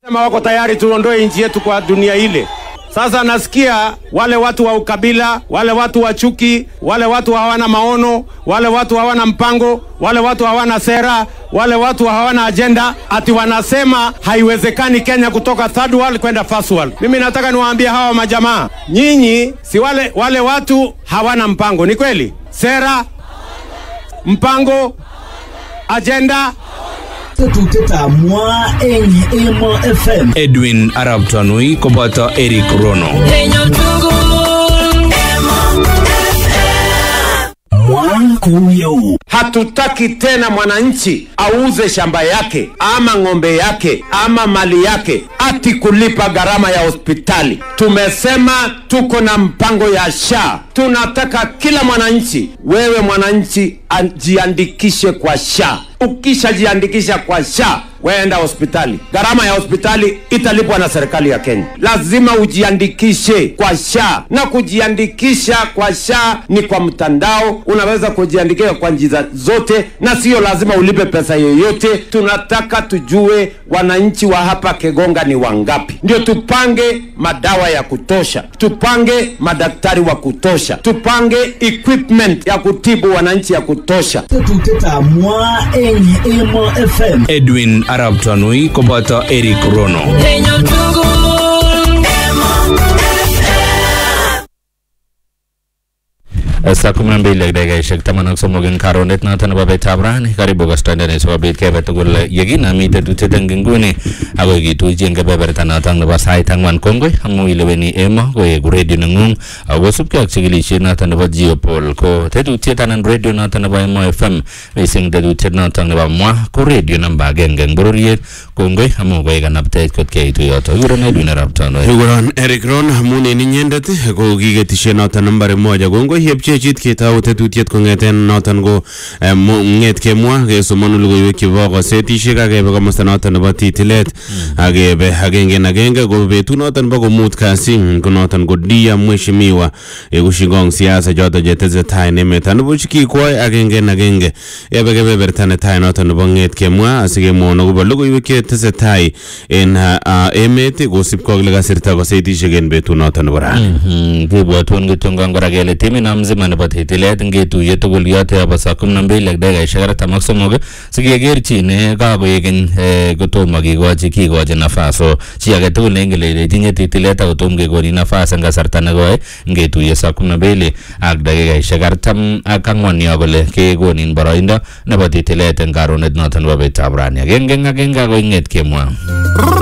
Sema wako tayari tuondoe nchi yetu kwa dunia ile. Sasa nasikia wale watu wa ukabila, wale watu wa chuki, wale watu hawana maono, wale watu hawana mpango, wale watu hawana sera, wale watu hawana ajenda, ati wanasema haiwezekani Kenya kutoka third world kwenda first world. Mimi nataka niwaambie hawa majamaa, nyinyi si wale, wale watu hawana mpango, ni kweli? Sera, mpango, ajenda tetutietab mwa eng Emo FM Edwin Arab Tanui koboto Eric Rono. mwa kuyo Hatutaki tena mwananchi auze shamba yake ama ng'ombe yake ama mali yake ati kulipa gharama ya hospitali. Tumesema tuko na mpango ya SHA. Tunataka kila mwananchi, wewe mwananchi, ajiandikishe kwa SHA. Ukishajiandikisha kwa SHA weenda hospitali, gharama ya hospitali italipwa na serikali ya Kenya. Lazima ujiandikishe kwa SHA, na kujiandikisha kwa SHA ni kwa mtandao. Unaweza kujiandikisha kwa njia zote, na sio lazima ulipe pesa yoyote. Tunataka tujue wananchi wa hapa Kegonga ni wangapi, ndio tupange madawa ya kutosha, tupange madaktari wa kutosha, tupange equipment ya kutibu wananchi ya kutosha. tetutietab mwa eng Emo FM Edwin Arab Tanui koboto Eric Rono. saa kumi na mbili ak dakikaishek taman ak somok eng karonet noto nebo betab rani karibu kastandani sikobit kebe tugul yekinami tetutiet eng inguni akoi kituchi eng kebeberta noto nebo sait ang'wan kongoi amu ileweni emo koeku radio neng'ung akosubkei ak chikilishet noto nebo geopol ko tetutiet anan radio noto nebo emo fm mising tetutiet noto nebo mwa ko radio namba agenge eng bororiet kongoi amu koek kanaptet kot keitu yoto kikuren Edwin Arap Tanui Kikuron Eric Ron amun en inyendet ko kiketishe noton nambari moja kongoi yepchechit ketou tetutiet kong'eten noton ko eh, mo- ng'et kemwa kesomonu logoiwek chebo kosetishek ak kebe komosta noton nebo titilet ak kebe agenge en agenge ko betut noton bo komut kasi ko noton ko dia mheshimiwa eku shingong siasa choton chetesetai en emet anibuch kikwoi agenge en agenge ebe kebeberta netai noton nebo ng'et kemwa asikemwon akobo logoiwek chetesetai en ah, ah, emet kosipkei ak lekasirta kosetishek en betut noton nebo rani Mhm, kibwotwon kityongon kora kele timino mzima nebo titilet ngetuye tugul yote yobo saa kumi na mbili ak dakikaishek artam ak somok sikekerchin eh, kakoek keny eh, kotomo kikochi kikochi nafas so chi age tugul neingen ile itinye titilet ako tom kekoni nafas eng kasarta nekoi ngetuye saa kumi na mbili ak dakikaishek artam ak ang'wan yo kole kekonin boroindo nebo titilet eng karonet noto nebo betab rani agenge eng agenge akoi ng'et kemwa